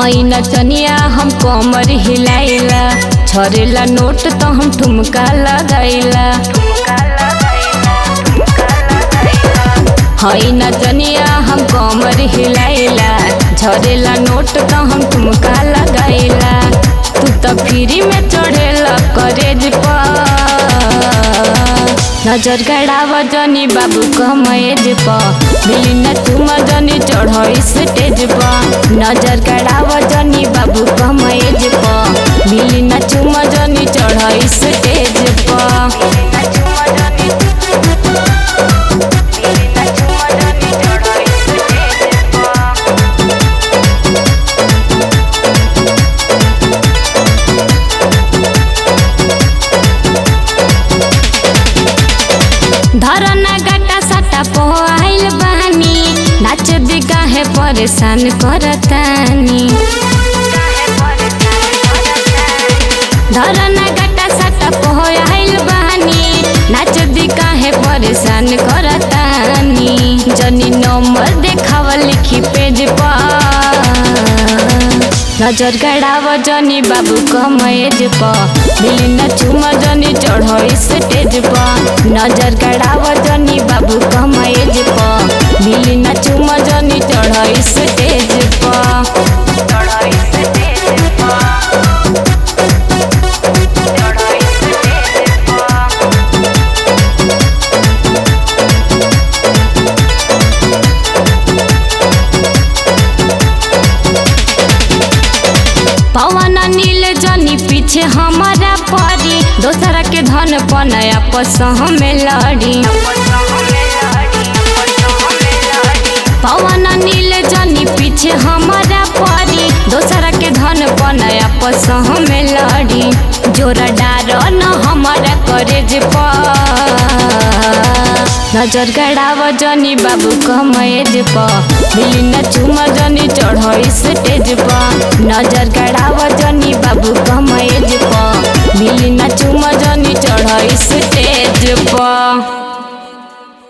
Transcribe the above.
हई नचनिया हम कमर हिलाइला छरेला नोट तो हम ठुमका लगाइला हई नचनिया हम कमर हिलाइला झरेला नोट तो हम ठुमका लगाइला तू तो फ्री में चढ़ेला करेज पर नजर गड़ाव जनी बाबू कमएज प मिली न तुम जनी चढ़ स्टेज प नजर गड़ाव जनी बाबू कमएज प मिली न तुम जनी चढ़ स्टेज प धरना गटा सटा पोआइल बानी नाच दिगा है परेशान करतानी धरना गटा सटा पोआइल बानी नाच दिगा है परेशान करतानी जनी नंबर देखाव लिखी पेज पर नजर गड़ाव जनी बाबू कमएज प मिली न चुम जनी चढ़ स्टेज प नजर गड़ाव जनी बाबू कमएज प मिली न चुम जनी चढ़ स्टेज प पवन नील जनी पीछे हमारा परी दोसरा के धन पनया पसह में लड़ी पवन नील जनी पीछे हमारा परी दोसरा के धन पनया पसह में लड़ी जोरा डार न हमारा करेज पर नजर गड़ाव जनी बाबू कमएज प मिली न चुम जनी चढ़ स्टेज प नजर गड़ाव जनी बाबू कमएज प मिली न चुम जनी चढ़ स्टेज प